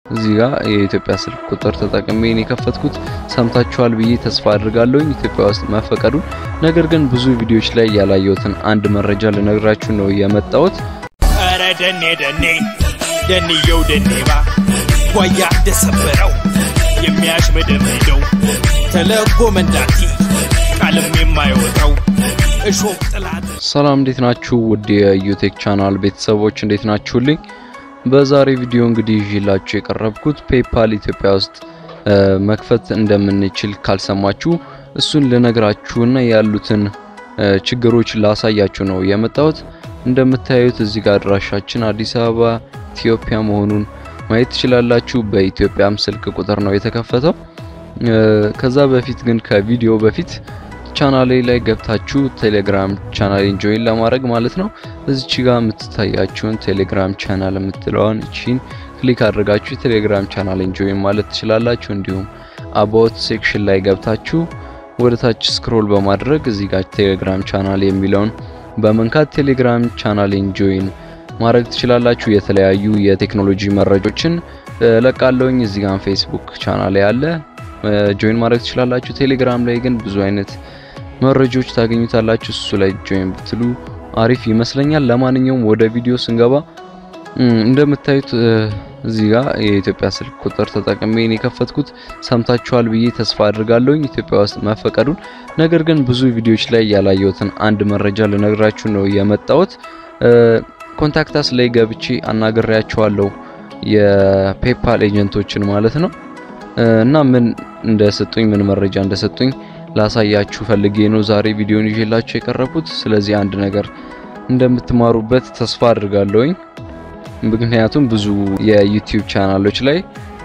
እዚህ ጋር የኢትዮጵያ ስልክ ቁጥር ተጠቅሜ ነው የከፈትኩት። ሰምታችኋል ብዬ ተስፋ አድርጋለሁኝ ኢትዮጵያ ውስጥ መፈቀዱን። ነገር ግን ብዙ ቪዲዮዎች ላይ ያላየሁትን አንድ መረጃ ልነግራችሁ ነው የመጣሁት። ኧረ ደኔ ደኔ ደንየው ደኔባ ጓያ እንደሰበረው የሚያሽመደምደው ተለጎ መንዳቲ ቃልም የማይወጣው እሾህ ጥላት ሰላም እንዴት ናችሁ? ውድ የዩቴክ ቻናል ቤተሰቦች እንዴት ናችሁልኝ? በዛሬ ቪዲዮ እንግዲህ ይዤላችሁ የቀረብኩት ፔፓል ኢትዮጵያ ውስጥ መክፈት እንደምንችል ካልሰማችሁ እሱን ልነግራችሁና ያሉትን ችግሮች ላሳያችሁ ነው የመጣሁት። እንደምታዩት እዚህ ጋር አድራሻችን አዲስ አበባ ኢትዮጵያ መሆኑን ማየት ትችላላችሁ። በኢትዮጵያም ስልክ ቁጥር ነው የተከፈተው። ከዛ በፊት ግን ከቪዲዮ በፊት ቻናሌ ላይ ገብታችሁ ቴሌግራም ቻናሌን ጆይን ለማድረግ ማለት ነው እዚች ጋር የምትታያችሁን ቴሌግራም ቻናል የምትለዋን እቺን ክሊክ አድርጋችሁ ቴሌግራም ቻናሌን ጆይን ማለት ትችላላችሁ። እንዲሁም አባውት ሴክሽን ላይ ገብታችሁ ወደ ታች ስክሮል በማድረግ እዚህ ጋር ቴሌግራም ቻናል የሚለውን በመንካት ቴሌግራም ቻናሌን ጆይን ማድረግ ትችላላችሁ። የተለያዩ የቴክኖሎጂ መረጃዎችን ለቃለውኝ። እዚህ ጋር ፌስቡክ ቻናል ያለ ጆይን ማድረግ ትችላላችሁ። ቴሌግራም ላይ ግን ብዙ አይነት መረጃዎች ታገኙታላችሁ። እሱ ላይ ጆይን ብትሉ አሪፍ ይመስለኛል። ለማንኛውም ወደ ቪዲዮ ስንገባ እንደምታዩት እዚህ ጋር የኢትዮጵያ ስልክ ቁጥር ተጠቅሜ ነው የከፈትኩት። ሰምታችኋል ብዬ ተስፋ አድርጋለሁኝ ኢትዮጵያ ውስጥ መፈቀዱን። ነገር ግን ብዙ ቪዲዮዎች ላይ ያላየሁትን አንድ መረጃ ልነግራችሁ ነው የመጣሁት። ኮንታክታስ ላይ ገብቼ አናግሬያቸዋለሁ የፔፓል ኤጀንቶችን ማለት ነው እና ምን እንደሰጡኝ ምን መረጃ እንደሰጡኝ ላሳያችሁ ፈልጌ ነው ዛሬ ቪዲዮን ይዤላችሁ የቀረብኩት። ስለዚህ አንድ ነገር እንደምትማሩበት ተስፋ አድርጋለሁኝ። ምክንያቱም ብዙ የዩቲዩብ ቻናሎች ላይ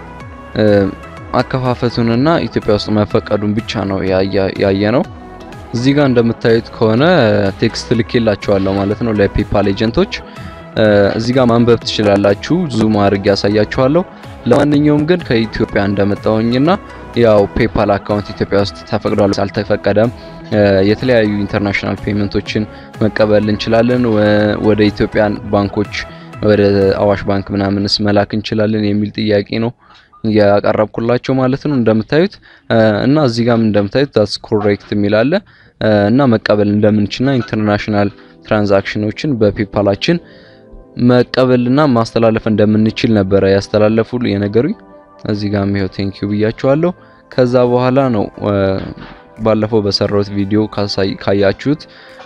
አከፋፈቱንና ኢትዮጵያ ውስጥ መፈቀዱን ብቻ ነው ያየ ነው። እዚህ ጋር እንደምታዩት ከሆነ ቴክስት ልኬላችኋለሁ ማለት ነው ለፔፓል ኤጀንቶች። እዚህ ጋር ማንበብ ትችላላችሁ። ዙም አድርጌ ያሳያችኋለሁ። ለማንኛውም ግን ከኢትዮጵያ እንደመጣሁኝና ያው ፔፓል አካውንት ኢትዮጵያ ውስጥ ተፈቅዷል አልተፈቀደም፣ የተለያዩ ኢንተርናሽናል ፔመንቶችን መቀበል እንችላለን፣ ወደ ኢትዮጵያን ባንኮች ወደ አዋሽ ባንክ ምናምንስ መላክ እንችላለን የሚል ጥያቄ ነው ያቀረብኩላቸው ማለት ነው እንደምታዩት እና እዚህ ጋርም እንደምታዩት ዳትስ ኮሬክት የሚል አለ እና መቀበል እንደምንችልና ኢንተርናሽናል ትራንዛክሽኖችን በፔፓላችን መቀበልና ማስተላለፍ እንደምንችል ነበረ ያስተላለፉ የነገሩኝ። እዚህ ጋር ይኸው ቴንክ ዩ ብያችኋለሁ። ከዛ በኋላ ነው ባለፈው በሰራሁት ቪዲዮ ካያችሁት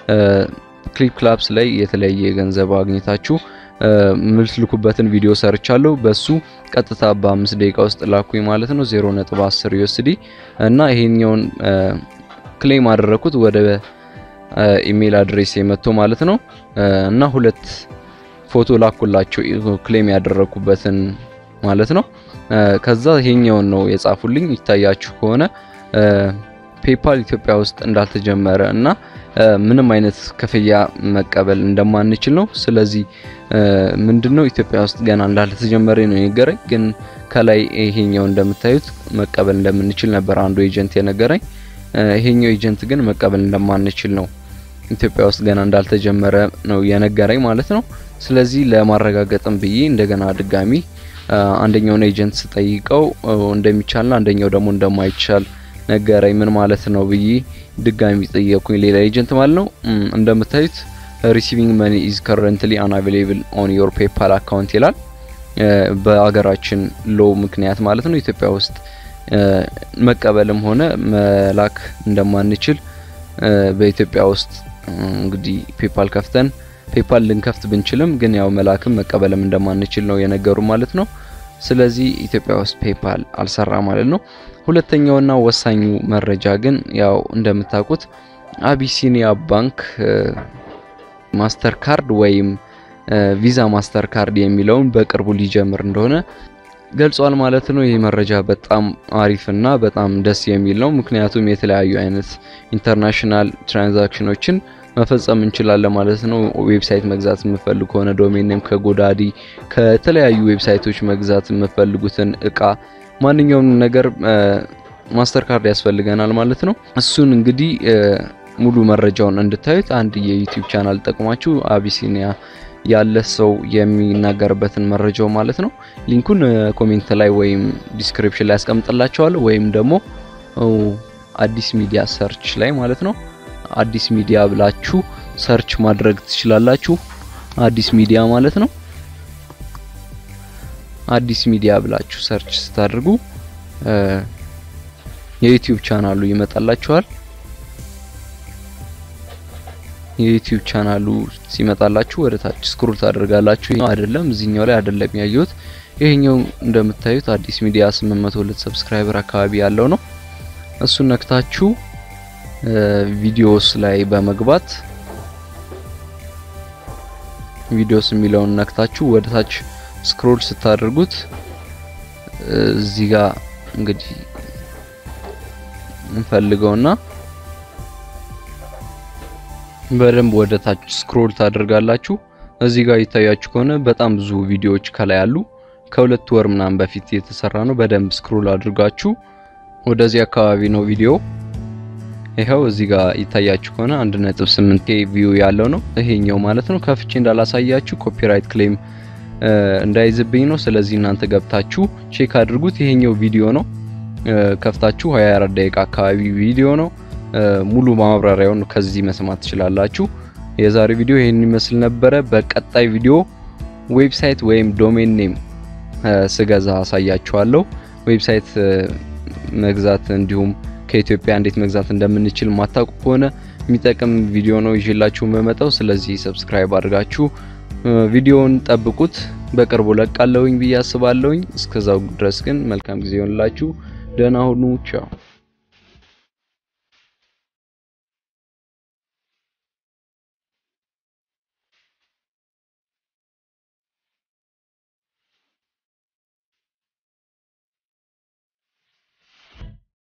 ክሊፕ ክላፕስ ላይ የተለያየ ገንዘብ አግኝታችሁ የምትልኩበትን ቪዲዮ ሰርቻለሁ። በሱ ቀጥታ በአምስት ደቂቃ ውስጥ ላኩኝ ማለት ነው 0.10 ዩኤስዲ እና ይሄኛውን ክሌም አደረኩት ወደ ኢሜል አድሬስ የመጥቶ ማለት ነው እና ሁለት ፎቶ ላኩላቸው ክሌም ያደረኩበትን ማለት ነው። ከዛ ይሄኛውን ነው የጻፉልኝ። ይታያችሁ ከሆነ ፔፓል ኢትዮጵያ ውስጥ እንዳልተጀመረ እና ምንም አይነት ክፍያ መቀበል እንደማንችል ነው። ስለዚህ ምንድነው ኢትዮጵያ ውስጥ ገና እንዳልተጀመረ ነው የነገረኝ። ግን ከላይ ይሄኛው እንደምታዩት መቀበል እንደምንችል ነበር አንዱ ኤጀንት የነገረኝ። ይሄኛው ኤጀንት ግን መቀበል እንደማንችል ነው ኢትዮጵያ ውስጥ ገና እንዳልተጀመረ ነው የነገረኝ ማለት ነው። ስለዚህ ለማረጋገጥም ብዬ እንደገና ድጋሚ አንደኛውን ኤጀንት ስጠይቀው እንደሚቻልና አንደኛው ደግሞ እንደማይቻል ነገረኝ። ምን ማለት ነው ብዬ ድጋሚ ጠየቅኩኝ፣ ሌላ ኤጀንት ማለት ነው። እንደምታዩት ሪሲቪንግ መኒ ኢዝ ከረንትሊ አንአቬሌብል ኦን ዮር ፔፓል አካውንት ይላል። በአገራችን ሎ ምክንያት ማለት ነው ኢትዮጵያ ውስጥ መቀበልም ሆነ መላክ እንደማንችል በኢትዮጵያ ውስጥ እንግዲህ ፔፓል ከፍተን ፔፓል ልንከፍት ብንችልም ግን ያው መላክም መቀበልም እንደማንችል ነው የነገሩ ማለት ነው። ስለዚህ ኢትዮጵያ ውስጥ ፔፓል አልሰራ ማለት ነው። ሁለተኛውና ወሳኙ መረጃ ግን ያው እንደምታውቁት አቢሲኒያ ባንክ ማስተር ካርድ ወይም ቪዛ ማስተር ካርድ የሚለውን በቅርቡ ሊጀምር እንደሆነ ገልጿል ማለት ነው። ይህ መረጃ በጣም አሪፍና በጣም ደስ የሚል ነው። ምክንያቱም የተለያዩ አይነት ኢንተርናሽናል ትራንዛክሽኖችን መፈጸም እንችላለን ማለት ነው። ዌብሳይት መግዛት የምፈልግ ከሆነ ዶሜን ኔም ከጎዳዲ ከተለያዩ ዌብሳይቶች መግዛት የምፈልጉትን እቃ ማንኛውም ነገር ማስተር ካርድ ያስፈልገናል ማለት ነው። እሱን እንግዲህ ሙሉ መረጃውን እንድታዩት አንድ የዩቲዩብ ቻናል ጠቅማችሁ አቢሲኒያ ያለ ሰው የሚናገርበትን መረጃው ማለት ነው። ሊንኩን ኮሜንት ላይ ወይም ዲስክሪፕሽን ላይ ያስቀምጥላችኋለሁ ወይም ደግሞ አዲስ ሚዲያ ሰርች ላይ ማለት ነው። አዲስ ሚዲያ ብላችሁ ሰርች ማድረግ ትችላላችሁ። አዲስ ሚዲያ ማለት ነው። አዲስ ሚዲያ ብላችሁ ሰርች ስታደርጉ የዩቲዩብ ቻናሉ ይመጣላችኋል። የዩቲዩብ ቻናሉ ሲመጣላችሁ ወደ ታች ስክሮል ታደርጋላችሁ። አይደለም እዚህኛው ላይ አይደለም ያየሁት። ይሄኛው እንደምታዩት አዲስ ሚዲያ 802 ሰብስክራይበር አካባቢ ያለው ነው። እሱን ነክታችሁ ቪዲዮስ ላይ በመግባት ቪዲዮስ የሚለውን ነክታችሁ ወደ ታች ስክሮል ስታደርጉት እዚህ ጋር እንግዲህ እንፈልገውና በደንብ ወደ ታች ስክሮል ታደርጋላችሁ። እዚህ ጋር ይታያችሁ ከሆነ በጣም ብዙ ቪዲዮዎች ከላይ አሉ። ከሁለት ወር ምናምን በፊት የተሰራ ነው። በደንብ ስክሮል አድርጋችሁ ወደዚህ አካባቢ ነው ቪዲዮ። ይኸው እዚህ ጋር ይታያችሁ ከሆነ 1.8 ኬ ቪው ያለው ነው ይሄኛው ማለት ነው። ከፍቼ እንዳላሳያችሁ ኮፒራይት ክሌም እንዳይዝብኝ ነው። ስለዚህ እናንተ ገብታችሁ ቼክ አድርጉት። ይሄኛው ቪዲዮ ነው። ከፍታችሁ 24 ደቂቃ አካባቢ ቪዲዮ ነው። ሙሉ ማብራሪያውን ከዚህ መስማት ትችላላችሁ። የዛሬ ቪዲዮ ይሄን ይመስል ነበረ። በቀጣይ ቪዲዮ ዌብሳይት ወይም ዶሜን ኔም ስገዛ አሳያችኋለሁ። ዌብሳይት መግዛት እንዲሁም ከኢትዮጵያ እንዴት መግዛት እንደምንችል ማታውቁ ከሆነ የሚጠቅም ቪዲዮ ነው ይዤላችሁ የምመጣው። ስለዚህ ሰብስክራይብ አድርጋችሁ ቪዲዮውን ጠብቁት። በቅርቡ ለቃለሁኝ ብዬ አስባለሁኝ። እስከዛው ድረስ ግን መልካም ጊዜ ይሆንላችሁ። ደህና ሁኑ። ቻው